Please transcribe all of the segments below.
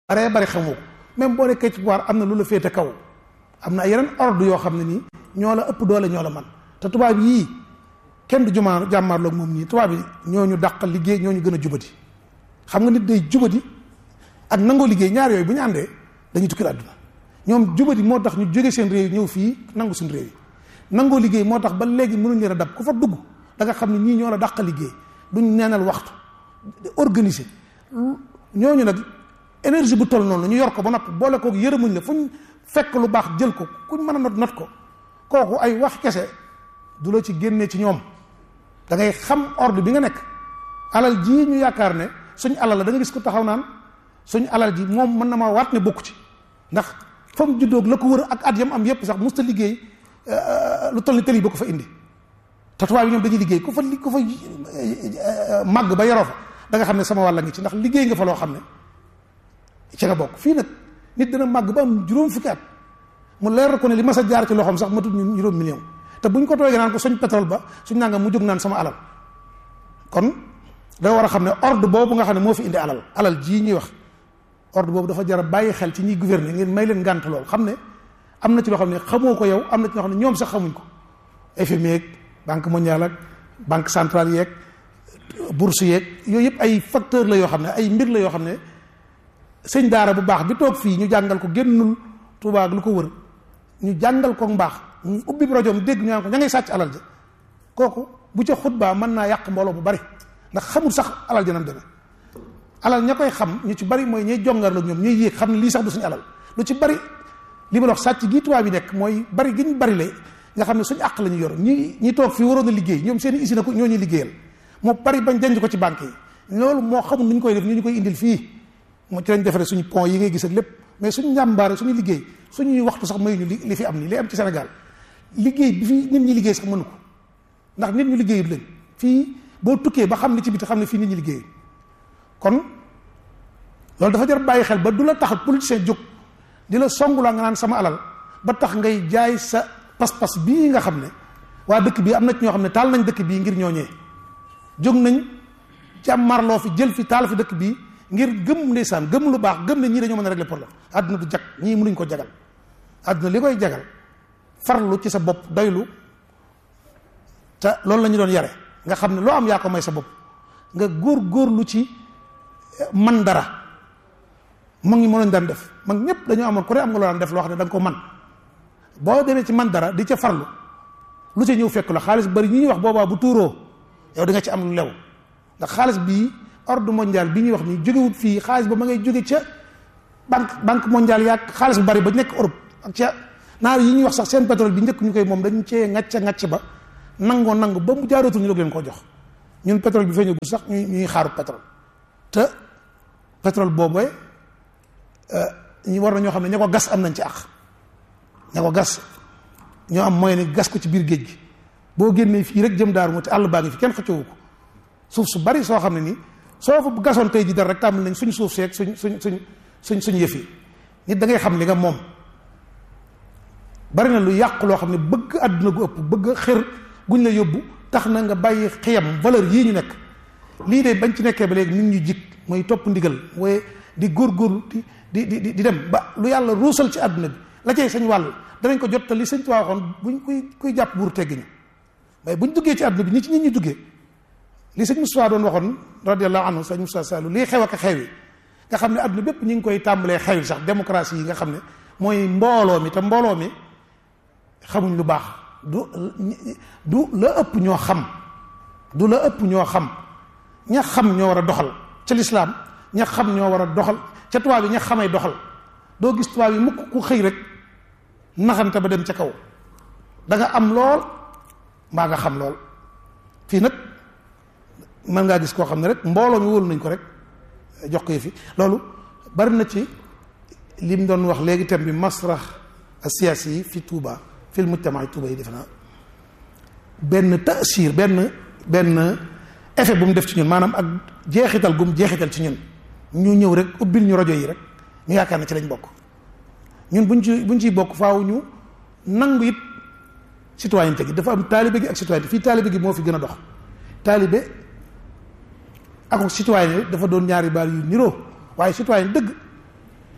baree bari xamoo ko même boo nekkee ci pouvoir am na lu la féete kaw am na yeneen ordre yoo xam ne nii ñoo la ëpp doole ñoo la man te tubaab yii kenn du jumaa jàmmaarloog moom nii tubaab yi ñoo ñu dàq liggéey ñoo ñu gën a jubati xam nga nit day jubati ak nangoo liggéey ñaar yooyu bu ñu àndee dañuy tukki àdduna ñoom jubati moo tax ñu jóge seen réew ñëw fii nangu suñu réew yi nangoo liggéey moo tax ba léegi mënuñ leen a dab ku fa dugg da nga xam ne ñii ñoo la dàq liggéey duñ neenal waxtu organiser ñooñu nag énergie bu toll noonu ñu yor ko ba noppi boole koog yërëmuñ la fuñ fekk lu baax jël ko kuñ mën a not not ko kooku ay wax kese du la ci génnee ci ñoom da ngay xam ordre bi nga nekk alal ji ñu yaakaar ne suñ alal la da nga gis ko taxaw naan suñ alal ji moom mën na maa waat ne bokku ci ndax fa mu juddoog la ko wër ak at yam am yépp sax musta liggéey lu toll ni tëli ba ko fa indi te tubaab yi ñoom dañuy liggéey ku fa ku fa màgg ba yaroo fa da nga xam ne sama wàlla ngi ci ndax liggéey nga fa loo xam ne ci nga bokk fii nag nit dana màgg ba am juróom fukki at mu leer ko ne li ma sa jaar ci loxoom sax matut ñu juróom million te buñ ko toogee naan ko suñ pétrole ba suñ nangam mu jóg naan sama alal kon da war a xam ne ordre boobu nga xam ne moo fi indi alal alal jii ñuy wax ordre boobu dafa jar a bàyyi xel ci ñiy gouverner ngeen may leen ngànt lool xam ne am na ci loo xam ne xamoo ko yow am na ci loo xam ne ñoom sax xamuñ ko FMI yeeg banque mondiale ak banque centrale yeeg bourse yeeg yooyu yëpp ay facteur la yoo xam ne ay mbir la yoo xam ne sëñ daara bu baax bi toog fii ñu jàngal ko génnul Tuubaa ak lu ko wër ñu jàngal ko mbaax ñu ubbi rajoom dégg ñu naan ko ña ngay sàcc alal ja kooku bu ca xutbaa mën naa yàq mbooloo bu bari ndax xamul sax alal ja nam demee alal ña koy xam ñu ci bari mooy ñay jongar la ñoom ñuy yéeg xam ne lii sax du suñu alal lu ci bari li ma wax sàcc gi tubaab bi nekk mooy bari gi ñu bari le nga xam ne suñu àq la ñu yor ñi ñi toog fii waroon a liggéey ñoom seen i usine ko ñoo ñuy liggéeyal moo bari bañ denc ko ci banque yi loolu moo xamul nu ñu koy def ñu ñu koy indil fii moo ci lañ defaree suñu pont yi ngay gis ak lépp mais suñu njàmbaare suñu liggéey suñuy waxtu sax mayuñu li li fi am nii li am ci Sénégal liggéey bi fi nit ñi liggéey sax mënu ko ndax nit ñu liggéeyut leen fii boo tukkee ba xam li ci biti xam ne fii nit ñi liggéey kon loolu dafa jar bàyyi xel ba du la tax politicien jóg di la songulaa nga naan sama alal ba tax ngay jaay sa pas-pas bii nga xam ne waa dëkk bii am na ci ñoo xam ne taal nañ dëkk bii ngir ñooñee jóg nañ jàmmarloo fi jël fi taal fi dëkk bii ngir gëm ndeysaan gëm lu baax gëm ne ñii dañoo mën a régler problème àdduna du jag ñii mënuñ ko jagal àdduna li koy jagal farlu ci sa bopp doylu te loolu la ñu doon yare nga xam ne loo am yaa ko may sa bopp nga góor góorlu ci man dara mag ñi mënoon daan def mag ñëpp dañoo amoon ku ne am nga loo daan def loo xam ne da nga ko man boo demee ci man dara di ca farlu lu ca ñëw fekk la xaalis bari ñi ñuy wax boobaa bu tuuroo yow di nga ci am lu lew ndax xaalis bii ordre mondial bi ñuy wax nii jógewut fii xaalis ba ma ngay jóge ca banque banque mondiale yaag xaalis bu bari ba nekk Europe ak ca naar yi ñuy wax sax seen pétrole bi njëkk ñu koy moom dañ cee ngacca ngacc ba nangoo nangu ba mu jaarootul ñu doog leen koo jox ñun pétrole bi feeñagul sax ñuy ñuy xaaru pétrole te pétrole boobu ñu war na ñoo xam ne ña ko gas am nañ ci àq ña ko gas ñoo am moyen ni gas ko ci biir géej gi boo génnee fii rek jëm daaru mu te àll baa ngi fi kenn xëccoowu ko suuf su bari soo xam ne nii soo fa gasoon tey ji dara rek tàmbali nañ suñ suuf seeg suñ suñ suñ suñ suñ yëf yi nit da ngay xam li nga moom bari na lu yàq loo xam ne bëgg àdduna gu ëpp bëgg xër guñ la yóbbu tax na nga bàyyi xiyam valeur yii ñu nekk lii de bañ ci nekkee ba léegi nit ñu jik mooy topp ndigal mooy di góorgóorlu di di di di dem ba lu yàlla ruusal ci àdduna bi la cay sañ wàll danañ ko jot te li sëñ Tuubaa waxoon buñ kuy kuy jàpp buur teggiñu waaye buñ duggee ci àdduna bi ni ci nit ñi duggee li sëñ Moustapha doon waxoon radiallahu anhu sëñ Moustapha Sallou lii xew ak xew yi nga xam ne àdduna bépp ñu ngi koy tàmbalee xew yi sax démocratie yi nga xam ne mooy mbooloo mi te mbooloo mi xamuñ lu baax du du la ëpp ñoo xam du la ëpp ñoo xam ña xam ñoo war a doxal ca lislaam ña xam ñoo war a doxal ca tubaab yi ña xamay doxal doo gis tubaab yi mukk ku xëy rek naxante ba dem ca kaw da nga am lool mbaa nga xam lool fii nag mën ngaa gis koo xam ne rek mbooloo mi wóolu nañ ko rek jox ko fi loolu bari na ci lim doon wax léegi thème bi masrax asiyaasi yi fi Touba fil mujtama Touba yi defe naa benn taasir benn benn effet bu mu def ci ñun maanaam ak jeexital gum jeexital ci ñun ñu ñëw rek ubbil ñu rajo yi rek ñu yaakaar na ci lañ bokk ñun buñ ci buñ ciy bokk faaw ñu nangu it citoyenneté gi dafa am taalibe gi ak citoyenneté fii taalibe gi moo fi gën a dox taalibe ak citoyen dafa doon ñaari baal yu niroo waaye citoyen dëgg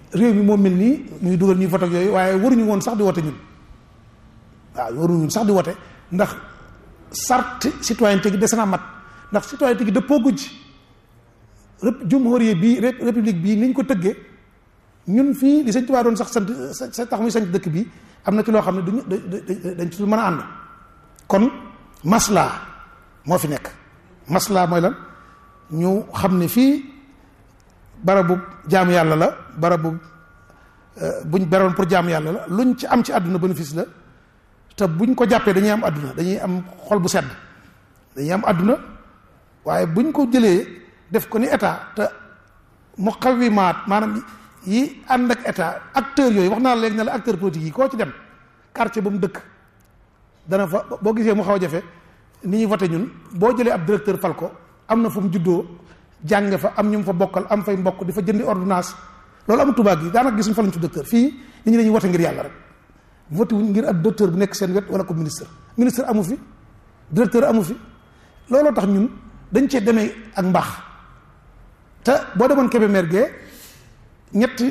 réew mi moo mel nii muy dugal ñuy vote ak yooyu waaye waruñu woon sax di wote ñun waaw waruñu woon sax di wote ndax sart citoyenneté gi des na mat ndax citoyenneté gi dëppoo guj jumhuriya bii république bii niñ ko tëggee ñun fii li sëñ Tuubaa doon sax sant sa tax muy sant dëkk bi am na ci loo xam ne duñu dañ ci mën a ànd kon maslaa moo fi nekk maslaa mooy lan ñu xam ne fii barabu jaamu yàlla la barabu buñ beroon pour jaamu yàlla la luñ ci am ci àdduna bénéfice la te buñ ko jàppee dañuy am àdduna dañuy am xol bu sedd dañuy am àdduna waaye buñ ko jëlee def ko ni état te mu xawimaat maanaam yi ànd ak état acteurs yooyu wax naa la léegi ne la acteur politique yi koo ci dem quartier ba mu dëkk dana fa boo gisee mu xaw a jafe ni ñuy voté ñun boo jëlee ab directeur fal ko am na fu mu juddoo jànge fa am ñu mu fa bokkal am fay mbokk di fa jëndi ordonnance loolu am tubaab yi daanaka gisuñ fa lañ ci docteur fii nit ñi dañuy voté ngir yàlla rek voté wuñ ngir ab docteur bu nekk seen wet wala ko ministre ministre amu fi directeur amu fi looloo tax ñun dañ cee demee ak mbaax te boo demoon Kébémer gee ñetti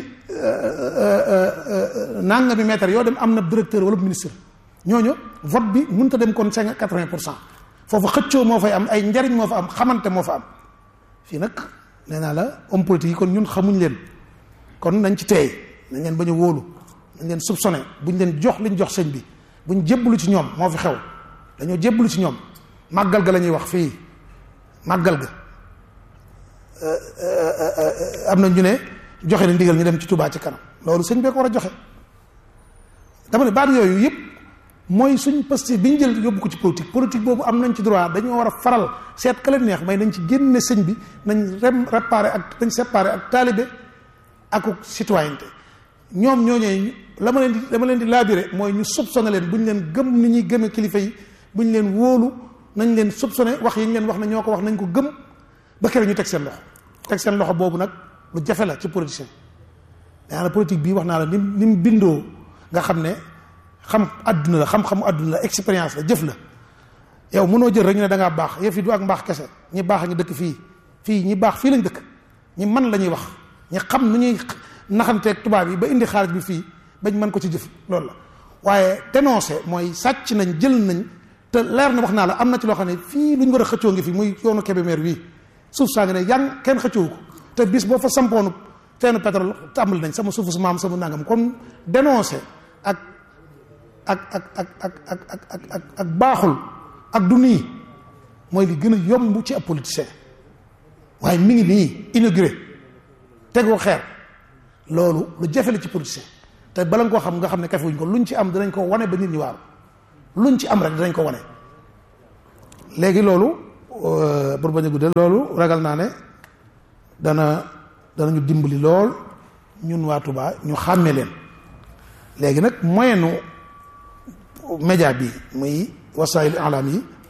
nangami mètre yoo dem am na directeur wala ministre ñooñu vote bi mënut a dem kon cinq quatre-vingt pour cent foofu xëccoo moo fay am ay njariñ moo fa am xamante moo fa am fii nag nee naa la homme politique yi kon ñun xamuñ leen kon nañ ci teey nañ leen bañ a wóolu nañ leen soupçonné buñ leen jox liñ jox sëñ bi buñ jébbalu ci ñoom moo fi xew dañoo jébbalu ci ñoom màggal ga la ñuy wax fii màggal ga am na ñu ne joxe na ndigal ñu dem ci Touba ci kanam loolu sëñ bee ko war a joxe dama ne baat yooyu yëpp mooy suñ posté bi ñu jël yóbbu ko ci politique politique boobu am nañ ci droit dañoo war a faral seet ka leen neex may nañ ci génne sëñ bi nañ rem réparé ak nañ séparé ak taalibe ak citoyenneté ñoom ñooñee la ma leen di la ma leen di laabiré mooy ñu soupçonné leen bu ñu leen gëm ni ñuy gëmee kilifa yi bu ñu leen wóolu nañ leen soupçonné wax yi ñu leen wax ne ñoo ko wax nañ ko gëm ba kere ñu teg seen loxo teg seen loxo boobu nag lu jafe la ci politicien daanaka politique bii wax naa la ni ni mu bindoo nga xam ne xam àdduna la xam-xamu àdduna la expérience la jëf la yow mënoo jël rek ñu ne da ngaa baax yëf yi du ak mbaax kese ñi baax a ngi dëkk fii fii ñi baax fii lañ dëkk ñi man la ñuy wax ñi xam nu ñuy naxanteeg tubaab yi ba indi xaalis bi fii bañ mën ko ci jëf loolu la waaye dénoncé mooy sàcc nañ jël nañ te leer na wax naa la am na ci loo xam ne fii lu ñu war a xëccoo ngi fi muy yoonu Kébémer wii suuf saa ngi ne yan kenn xëccoo ko te bis boo fa sampoonu teenu pétrole tàmbali nañ sama suufu su maam sama nangam kon dénoncé ak ak ak ak ak ak ak ak ak ak baaxul ak du nii mooy li gën a yomb ci ab politicien waaye mi ngi nii inauguré tegoo xeer loolu lu jafe la ci politicien te bala nga koo xam nga xam ne kafe wuñ ko luñ ci am dinañ ko wane ba nit ñi waaru luñ ci am rek dinañ ko wane léegi loolu pour bañ a guddal loolu ragal naa ne dana danañu dimbali lool ñun waa Touba ñu xàmme leen léegi nag moyenu média bi muy wasaayil alam yi